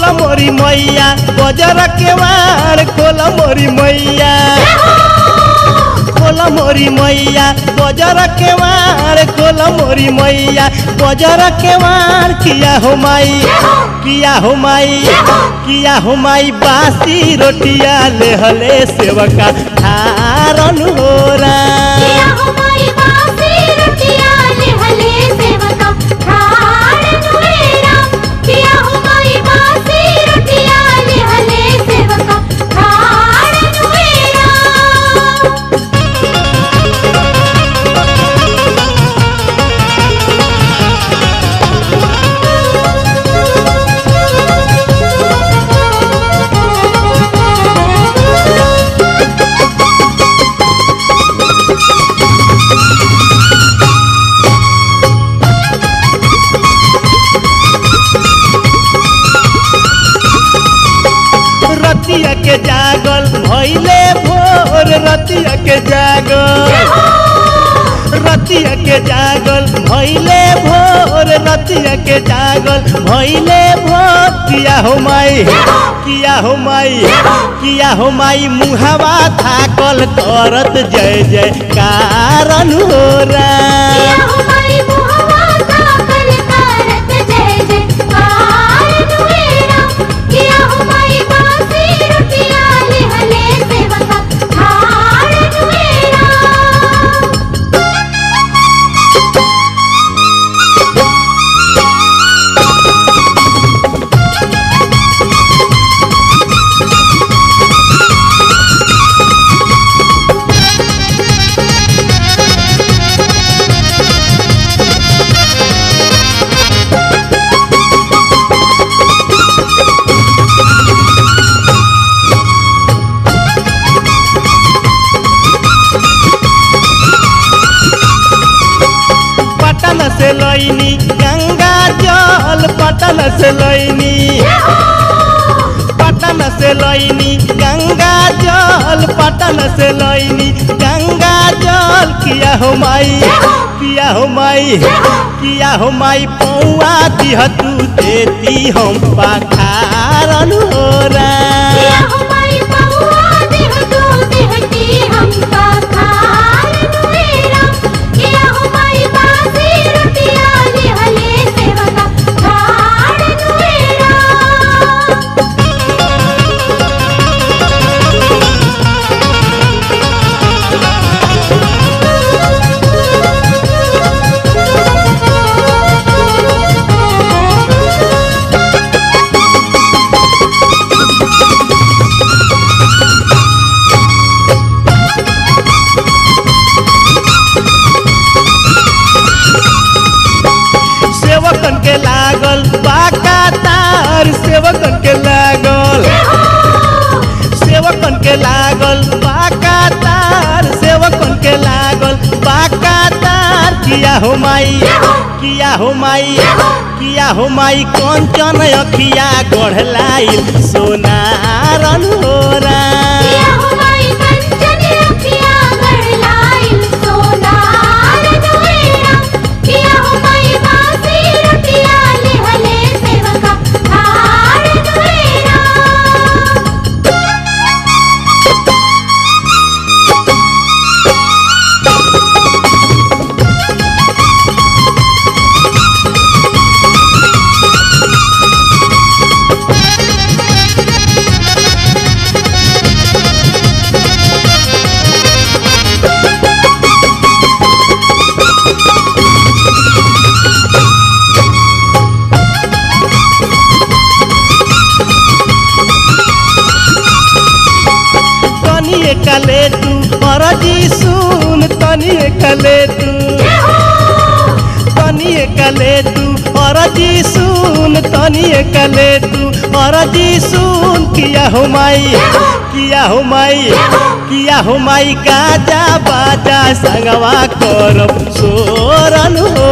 खोल मोरी मैया बजर के वार खोल मोरी मैया खोल मोरी मैया बजर के वार खोल मोरी मैया बजर के वार किया हो माई किया हो माई किया हो माई बासी रोटिया ले हले सेवका धारन हो किया हो माई बासी रोटिया ले हले सेवका ठाड़ नुएरा किया हो माई बासी रोटिया ले हले सेवका ठाड़ नुएरा रतिया के जागल भैले भोर रतिया के जागल रतिया के जागल भैले भोर रतिया के जागल भैले भोर किया हो माई किया हो माई किया हो माई मुहावा थाकल करत जय जय कारण हो किया हो माई मुहवा ताकल करत जय जय कार नुएरा किया हो माई बासी रोटिया ले हले सेवका ठाड़ नुएरा पटन से लैनी गंगा जल पटन से लैनी पटन से लैनी गंगा जल पटन से लैनी गंगा जल किया हो माई किया हो माई किया हो माई पौआ दिह तू देती हम पाखारन हो किया हो माई पौआ देह तू देहती हमका खार नुएरा किया हो माई बासी रोटिया ले हले सेवका ठाड़ नुएरा सेवकन के लागल बाका तार सेवकन के लागल सेवकन के लागल बाका तार सेवकन के लागल बाका तार किया हो माई किया हो माई किया हो माई कंचन अखिया गढ़लाइल सोनारन हो किया हो माई कंचन अखिया गढ़लाइल सोनार नुएरा किया हो माई बासी रोटिया ले हले सेवका ठाड़ नुएरा तनिए कले तू अरजी सुन तनिए कले तू तनिए कले तू अरजी सुन तनिए कले तू अरजी सुन किया हो माई किया हो माई किया हो माई गाजा बाजा संगवा करब सोरन हो